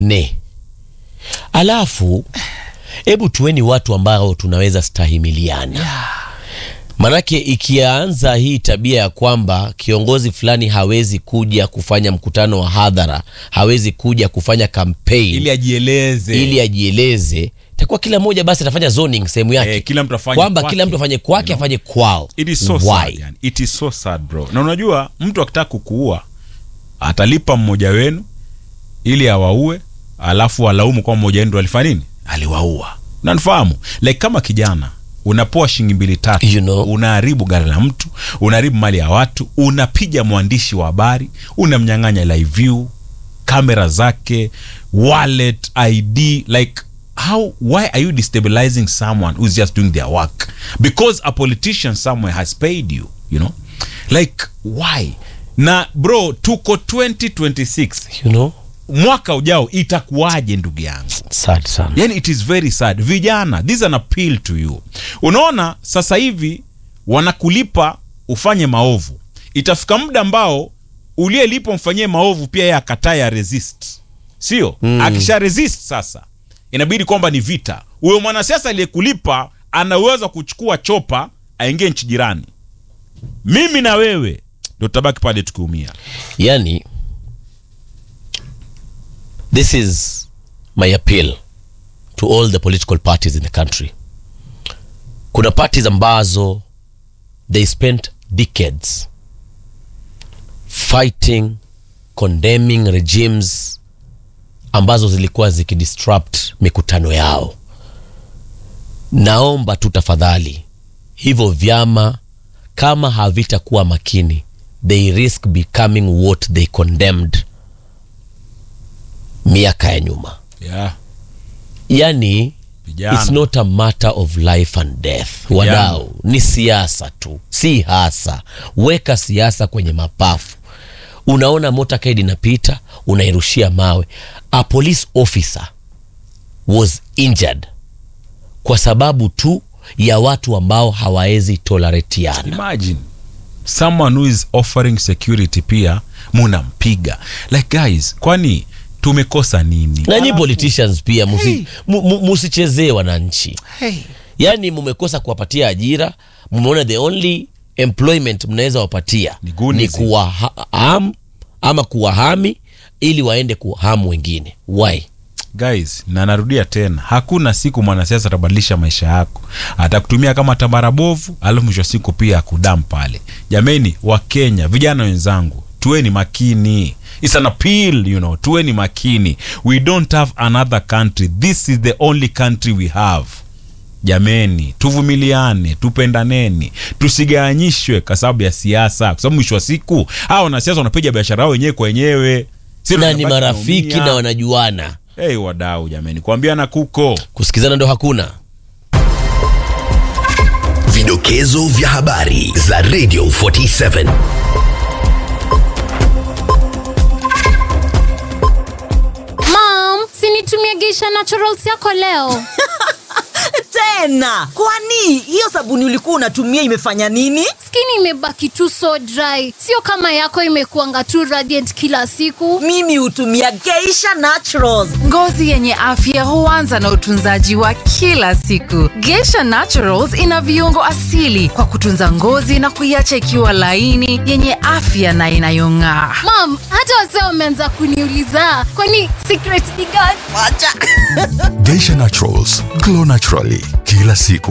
ne alafu hebu tuweni watu ambao tunaweza stahimiliana manake ikianza hii tabia ya kwamba kiongozi fulani hawezi kuja kufanya mkutano wa hadhara hawezi kuja kufanya kampeni ili ajieleze ili ajieleze itakuwa kila mmoja basi atafanya zoning sehemu yake Eh, kila mtu afanye kwamba kwake. kila mtu afanye kwake afanye kwao It is so Why? sad, yani. It is so sad bro. Na unajua mtu akitaka kukuua atalipa mmoja wenu ili awaue, alafu alaumu kwa mmoja wenu ndo alifanya nini, aliwaua. Unanifahamu? Like kama kijana unapoa shilingi mbili tatu, You know. unaharibu gari la mtu, unaharibu mali ya watu, unapiga mwandishi wa habari, unamnyang'anya live view, kamera zake, wallet, ID, like how why are you destabilizing someone who's just doing their work because a politician somewhere has paid you you know like why na bro tuko 2026 you know mwaka ujao itakuwaje ndugu yangu sad sana yani it is very sad vijana this is an appeal to you unaona sasa hivi wanakulipa ufanye maovu itafika muda ambao uliyelipa mfanyie maovu pia yeye akataa ya resist sio mm. akisha resist sasa inabidi kwamba ni vita huyo mwanasiasa aliyekulipa ana uwezo wa kuchukua chopa aingie nchi jirani mimi na wewe ndo tutabaki pale tukiumia yani this is my appeal to all the political parties in the country kuna parties ambazo they spent decades fighting condemning regimes ambazo zilikuwa zikidisrupt mikutano yao naomba tu tafadhali hivyo vyama kama havitakuwa makini they risk becoming what they condemned miaka ya nyuma yeah. yani Vijana. it's not a matter of life and death wadau ni siasa tu si hasa weka siasa kwenye mapafu unaona motorcade inapita unairushia mawe a police officer was injured kwa sababu tu ya watu ambao hawawezi toleratiana imagine someone who is offering security pia munampiga like guys kwani tumekosa nini na nyi politicians pia musi- mu- mu- musichezee wananchi yaani mumekosa kuwapatia ajira mumeona the only employment mnaweza wapatia Ni goonies. ni kuwaham ama kuwahami ili waende kuhamu wengine why guys na narudia tena hakuna siku mwanasiasa atabadilisha maisha yako atakutumia kama tambara bovu alafu mwisho wa siku pia akudam pale jameni wakenya vijana wenzangu tuweni makini It's an appeal, you know. tuweni makini we don't have another country this is the only country we have jameni tuvumiliane tupendaneni tusigawanyishwe kwa sababu ya siasa kwa sababu mwisho wa siku hawa wanasiasa wanapiga biashara yao wenyewe kwa wenyewe Sisi na ni tunabaki marafiki tunaumia. na wanajuana Hey, wadau jameni kuambiana kuko kusikizana ndo hakuna Vidokezo vya habari za Radio 47. Mom, sinitumie Geisha Naturals yako leo. tena kwani hiyo sabuni ulikuwa unatumia imefanya nini Skin imebaki tu so dry, sio kama yako imekuanga tu radiant kila siku. mimi hutumia geisha naturals Ngozi yenye afya huanza na utunzaji wa kila siku. Geisha Naturals ina viungo asili kwa kutunza ngozi na kuiacha ikiwa laini, yenye afya na inayong'aa. Mom, hata wazee wameanza kuniuliza kwani secret ni gani? wacha Geisha Naturals, glow naturally kila siku.